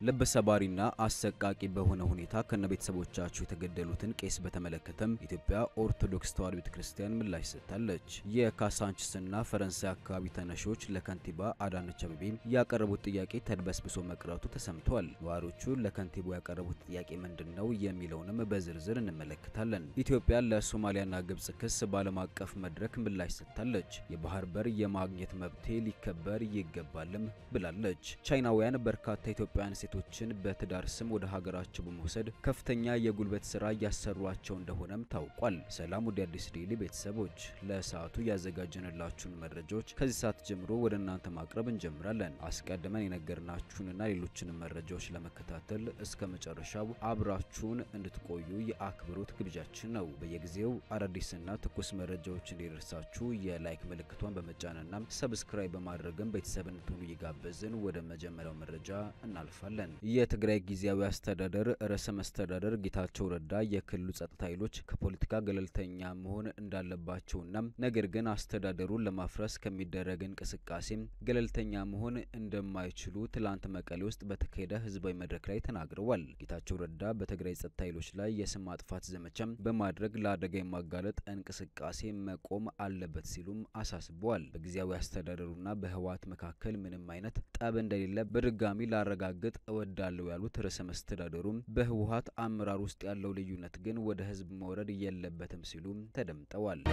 ልብ ሰባሪና አሰቃቂ በሆነ ሁኔታ ከነ ቤተሰቦቻቸው የተገደሉትን ቄስ በተመለከተም ኢትዮጵያ ኦርቶዶክስ ተዋሕዶ ቤተክርስቲያን ምላሽ ሰጥታለች። የካሳንችስና ፈረንሳይ አካባቢ ተነሾች ለከንቲባ አዳነች አቤቤ ያቀረቡት ጥያቄ ተድበስብሶ መቅረቱ ተሰምቷል። ነዋሪዎቹ ለከንቲባው ያቀረቡት ጥያቄ ምንድን ነው የሚለውንም በዝርዝር እንመለከታለን። ኢትዮጵያ ለሶማሊያና ግብጽ ክስ በዓለም አቀፍ መድረክ ምላሽ ሰጥታለች። የባህር በር የማግኘት መብቴ ሊከበር ይገባልም ብላለች። ቻይናውያን በርካታ ኢትዮጵያውያን ሴቶችን በትዳር ስም ወደ ሀገራቸው በመውሰድ ከፍተኛ የጉልበት ስራ እያሰሯቸው እንደሆነም ታውቋል። ሰላም ወደ አዲስ ዴይሊ ቤተሰቦች ለሰዓቱ ያዘጋጀንላችሁን መረጃዎች ከዚህ ሰዓት ጀምሮ ወደ እናንተ ማቅረብ እንጀምራለን። አስቀድመን የነገርናችሁንና ሌሎችንም መረጃዎች ለመከታተል እስከ መጨረሻው አብራችሁን እንድትቆዩ የአክብሮት ግብዣችን ነው። በየጊዜው አዳዲስና ትኩስ መረጃዎች እንዲደርሳችሁ የላይክ ምልክቷን በመጫንና ሰብስክራይብ በማድረግም ቤተሰብ እንድትሆኑ እየጋበዝን ወደ መጀመሪያው መረጃ እናልፋለን። የትግራይ ጊዜያዊ አስተዳደር ርዕሰ መስተዳደር ጌታቸው ረዳ የክልሉ ጸጥታ ኃይሎች ከፖለቲካ ገለልተኛ መሆን እንዳለባቸውና ነገር ግን አስተዳደሩን ለማፍረስ ከሚደረግ እንቅስቃሴ ገለልተኛ መሆን እንደማይችሉ ትላንት መቀሌ ውስጥ በተካሄደ ህዝባዊ መድረክ ላይ ተናግረዋል። ጌታቸው ረዳ በትግራይ ጸጥታ ኃይሎች ላይ የስም ማጥፋት ዘመቻ በማድረግ ለአደጋ የማጋለጥ እንቅስቃሴ መቆም አለበት ሲሉም አሳስበዋል። በጊዜያዊ አስተዳደሩና በህወሓት መካከል ምንም አይነት ጠብ እንደሌለ በድጋሚ ላረጋግጥ እወዳለሁ ያሉት ርዕሰ መስተዳደሩም በህወሓት አመራር ውስጥ ያለው ልዩነት ግን ወደ ህዝብ መውረድ የለበትም ሲሉም ተደምጠዋል።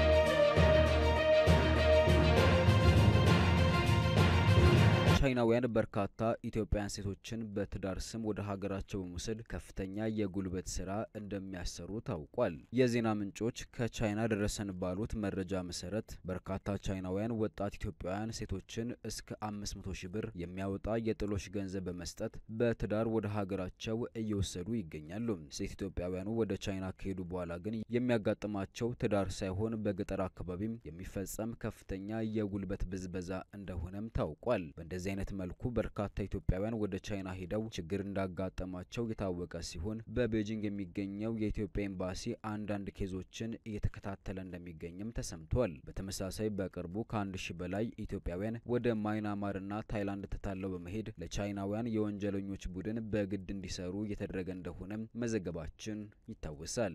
ቻይናውያን በርካታ ኢትዮጵያውያን ሴቶችን በትዳር ስም ወደ ሀገራቸው በመውሰድ ከፍተኛ የጉልበት ስራ እንደሚያሰሩ ታውቋል። የዜና ምንጮች ከቻይና ደረሰን ባሉት መረጃ መሰረት በርካታ ቻይናውያን ወጣት ኢትዮጵያውያን ሴቶችን እስከ 500 ሺህ ብር የሚያወጣ የጥሎሽ ገንዘብ በመስጠት በትዳር ወደ ሀገራቸው እየወሰዱ ይገኛሉ። ሴት ኢትዮጵያውያኑ ወደ ቻይና ከሄዱ በኋላ ግን የሚያጋጥማቸው ትዳር ሳይሆን በገጠር አካባቢም የሚፈጸም ከፍተኛ የጉልበት ብዝበዛ እንደሆነም ታውቋል። በእንደዚህ አይነት መልኩ በርካታ ኢትዮጵያውያን ወደ ቻይና ሄደው ችግር እንዳጋጠማቸው የታወቀ ሲሆን በቤጂንግ የሚገኘው የኢትዮጵያ ኤምባሲ አንዳንድ ኬዞችን እየተከታተለ እንደሚገኝም ተሰምቷል። በተመሳሳይ በቅርቡ ከአንድ ሺህ በላይ ኢትዮጵያውያን ወደ ማይናማርና ታይላንድ ተታለው በመሄድ ለቻይናውያን የወንጀለኞች ቡድን በግድ እንዲሰሩ እየተደረገ እንደሆነ መዘገባችን ይታወሳል።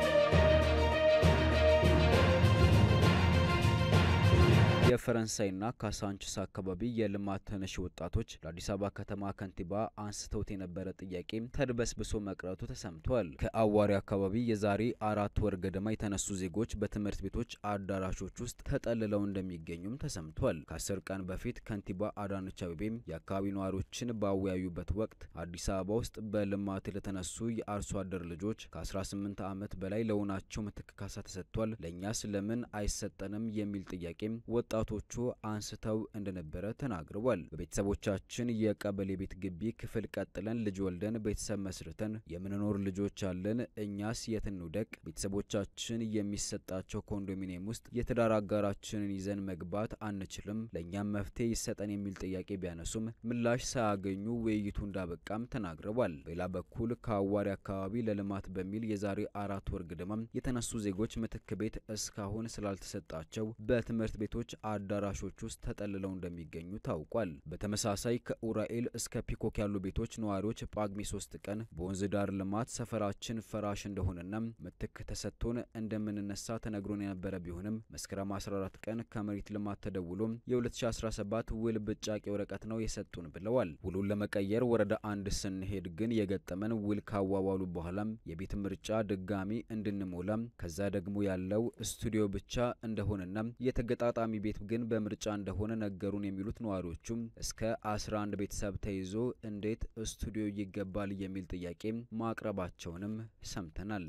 የፈረንሳይና ካሳንችስ አካባቢ የልማት ተነሺ ወጣቶች ለአዲስ አበባ ከተማ ከንቲባ አንስተውት የነበረ ጥያቄ ተድበስብሶ መቅረቱ ተሰምቷል። ከአዋሪ አካባቢ የዛሬ አራት ወር ገደማ የተነሱ ዜጎች በትምህርት ቤቶች አዳራሾች ውስጥ ተጠልለው እንደሚገኙም ተሰምቷል። ከአስር ቀን በፊት ከንቲባ አዳነች አቤቤም የአካባቢ ነዋሪዎችን ባወያዩበት ወቅት አዲስ አበባ ውስጥ በልማት ለተነሱ የአርሶ አደር ልጆች ከ18 ዓመት በላይ ለሆናቸው ምትክ ካሳ ተሰጥቷል፣ ለእኛስ ለምን አይሰጠንም የሚል ጥያቄም ወጣ ወጣቶቹ አንስተው እንደነበረ ተናግረዋል። በቤተሰቦቻችን የቀበሌ ቤት ግቢ ክፍል ቀጥለን ልጅ ወልደን ቤተሰብ መስርተን የምንኖር ልጆች አለን። እኛስ የት እንውደቅ? ቤተሰቦቻችን የሚሰጣቸው ኮንዶሚኒየም ውስጥ የትዳር አጋራችንን ይዘን መግባት አንችልም። ለእኛም መፍትሄ ይሰጠን የሚል ጥያቄ ቢያነሱም ምላሽ ሳያገኙ ውይይቱ እንዳበቃም ተናግረዋል። በሌላ በኩል ከአዋሪ አካባቢ ለልማት በሚል የዛሬ አራት ወር ግድማም የተነሱ ዜጎች ምትክ ቤት እስካሁን ስላልተሰጣቸው በትምህርት ቤቶች አዳራሾች ውስጥ ተጠልለው እንደሚገኙ ታውቋል። በተመሳሳይ ከኡራኤል እስከ ፒኮክ ያሉ ቤቶች ነዋሪዎች ጳጉሜ ሶስት ቀን በወንዝ ዳር ልማት ሰፈራችን ፈራሽ እንደሆነና ምትክ ተሰጥቶን እንደምንነሳ ተነግሮን የነበረ ቢሆንም መስከረም 14 ቀን ከመሬት ልማት ተደውሎ የ2017 ውል ብጫቄ ወረቀት ነው የሰጡን ብለዋል። ውሉን ለመቀየር ወረዳ አንድ ስንሄድ ግን የገጠመን ውል ካዋዋሉ በኋላም የቤት ምርጫ ድጋሚ እንድንሞላ ከዛ ደግሞ ያለው ስቱዲዮ ብቻ እንደሆነና የተገጣጣሚ ቤት ግን በምርጫ እንደሆነ ነገሩን የሚሉት ነዋሪዎቹም እስከ 11 ቤተሰብ ተይዞ እንዴት ስቱዲዮ ይገባል የሚል ጥያቄ ማቅረባቸውንም ሰምተናል።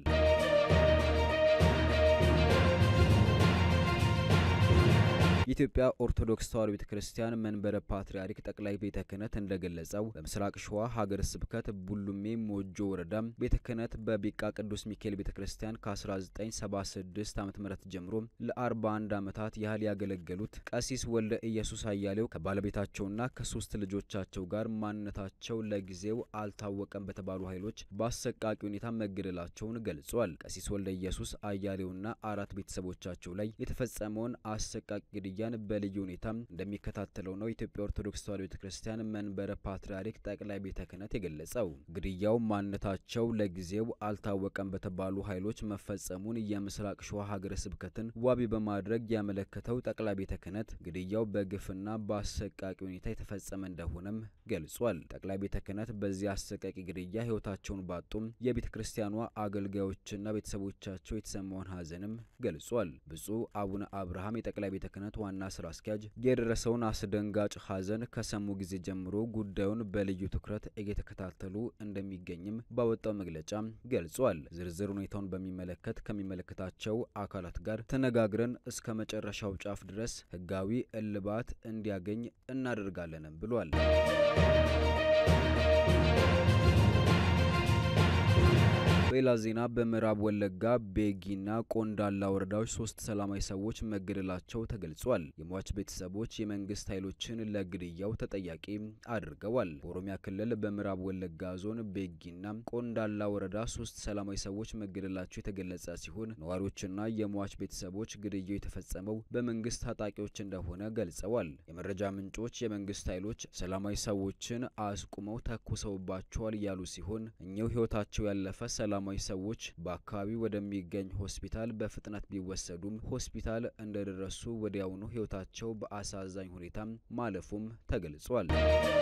የኢትዮጵያ ኦርቶዶክስ ተዋሕዶ ቤተ ክርስቲያን መንበረ ፓትርያርክ ጠቅላይ ቤተ ክህነት እንደገለጸው በምስራቅ ሸዋ ሀገረ ስብከት ቡሉሜ ሞጆ ወረዳ ቤተ ክህነት በቢቃ ቅዱስ ሚካኤል ቤተ ክርስቲያን ከ1976 ዓ ም ጀምሮ ለ41 ዓመታት ያህል ያገለገሉት ቀሲስ ወልደ ኢየሱስ አያሌው ከባለቤታቸውና ከሶስት ልጆቻቸው ጋር ማንነታቸው ለጊዜው አልታወቀም በተባሉ ኃይሎች በአሰቃቂ ሁኔታ መገደላቸውን ገልጿል። ቀሲስ ወልደ ኢየሱስ አያሌውና አራት ቤተሰቦቻቸው ላይ የተፈጸመውን አሰቃቂ ግድያ ግድያን በልዩ ሁኔታ እንደሚከታተለው ነው የኢትዮጵያ ኦርቶዶክስ ተዋሕዶ ቤተ ክርስቲያን መንበረ ፓትርያርክ ጠቅላይ ቤተ ክህነት የገለጸው። ግድያው ማንነታቸው ለጊዜው አልታወቀም በተባሉ ኃይሎች መፈጸሙን የምስራቅ ሸዋ ሀገረ ስብከትን ዋቢ በማድረግ ያመለከተው ጠቅላይ ቤተ ክህነት ግድያው በግፍና በአሰቃቂ ሁኔታ የተፈጸመ እንደሆነም ገልጿል። ጠቅላይ ቤተ ክህነት በዚህ አሰቃቂ ግድያ ሕይወታቸውን ባጡም የቤተ ክርስቲያኗ አገልጋዮችና ቤተሰቦቻቸው የተሰማውን ሐዘንም ገልጿል። ብፁዕ አቡነ አብርሃም የጠቅላይ ቤተ ክህነት ዋና ስራ አስኪያጅ የደረሰውን አስደንጋጭ ሐዘን ከሰሙ ጊዜ ጀምሮ ጉዳዩን በልዩ ትኩረት እየተከታተሉ እንደሚገኝም ባወጣው መግለጫ ገልጿል። ዝርዝር ሁኔታውን በሚመለከት ከሚመለከታቸው አካላት ጋር ተነጋግረን እስከ መጨረሻው ጫፍ ድረስ ሕጋዊ እልባት እንዲያገኝ እናደርጋለንም ብሏል። በሌላ ዜና በምዕራብ ወለጋ ቤጊና ቆንዳላ ወረዳዎች ሶስት ሰላማዊ ሰዎች መገደላቸው ተገልጿል። የሟች ቤተሰቦች የመንግስት ኃይሎችን ለግድያው ተጠያቂ አድርገዋል። በኦሮሚያ ክልል በምዕራብ ወለጋ ዞን ቤጊና ቆንዳላ ወረዳ ሶስት ሰላማዊ ሰዎች መገደላቸው የተገለጸ ሲሆን ነዋሪዎችና የሟች ቤተሰቦች ግድያው የተፈጸመው በመንግስት ታጣቂዎች እንደሆነ ገልጸዋል። የመረጃ ምንጮች የመንግስት ኃይሎች ሰላማዊ ሰዎችን አስቁመው ተኩሰውባቸዋል ያሉ ሲሆን እኚሁ ህይወታቸው ያለፈ ሰላማዊ ሰዎች በአካባቢው ወደሚገኝ ሆስፒታል በፍጥነት ቢወሰዱም ሆስፒታል እንደደረሱ ወዲያውኑ ህይወታቸው በአሳዛኝ ሁኔታ ማለፉም ተገልጿል።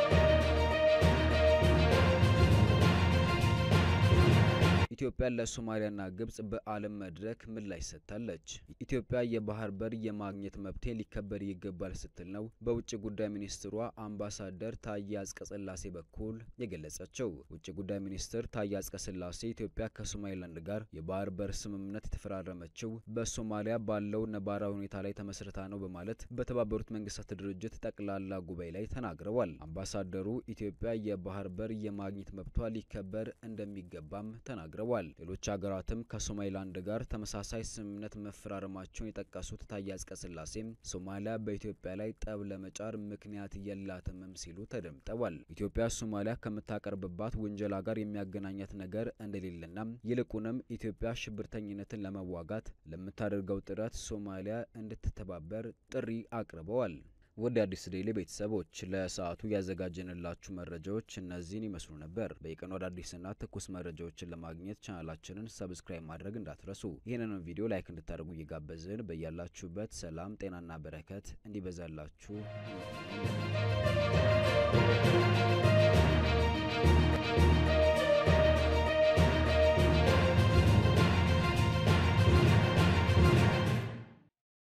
ኢትዮጵያ ለሶማሊያና ግብጽ በዓለም መድረክ ምላሽ ሰጥታለች። ኢትዮጵያ የባህር በር የማግኘት መብቴ ሊከበር ይገባል ስትል ነው በውጭ ጉዳይ ሚኒስትሯ አምባሳደር ታዬ አጽቀሥላሴ በኩል የገለጸችው። ውጭ ጉዳይ ሚኒስትር ታዬ አጽቀሥላሴ ኢትዮጵያ ከሶማሊላንድ ጋር የባህር በር ስምምነት የተፈራረመችው በሶማሊያ ባለው ነባራዊ ሁኔታ ላይ ተመስርታ ነው በማለት በተባበሩት መንግስታት ድርጅት ጠቅላላ ጉባኤ ላይ ተናግረዋል። አምባሳደሩ ኢትዮጵያ የባህር በር የማግኘት መብቷ ሊከበር እንደሚገባም ተናግረዋል። ሌሎች ሀገራትም ከሶማሊላንድ ጋር ተመሳሳይ ስምምነት መፈራረማቸውን የጠቀሱት ታዬ አጽቀሥላሴም ሶማሊያ በኢትዮጵያ ላይ ጠብ ለመጫር ምክንያት የላትምም ሲሉ ተደምጠዋል። ኢትዮጵያ ሶማሊያ ከምታቀርብባት ውንጀላ ጋር የሚያገናኛት ነገር እንደሌለና ይልቁንም ኢትዮጵያ ሽብርተኝነትን ለመዋጋት ለምታደርገው ጥረት ሶማሊያ እንድትተባበር ጥሪ አቅርበዋል። ወደ አዲስ ዴይሊ ቤተሰቦች ለሰዓቱ ያዘጋጀንላችሁ መረጃዎች እነዚህን ይመስሉ ነበር። በየቀኑ አዳዲስና ትኩስ መረጃዎችን ለማግኘት ቻናላችንን ሰብስክራይብ ማድረግ እንዳትረሱ። ይህንንም ቪዲዮ ላይክ እንድታደርጉ እየጋበዝን በያላችሁበት ሰላም ጤናና በረከት እንዲበዛላችሁ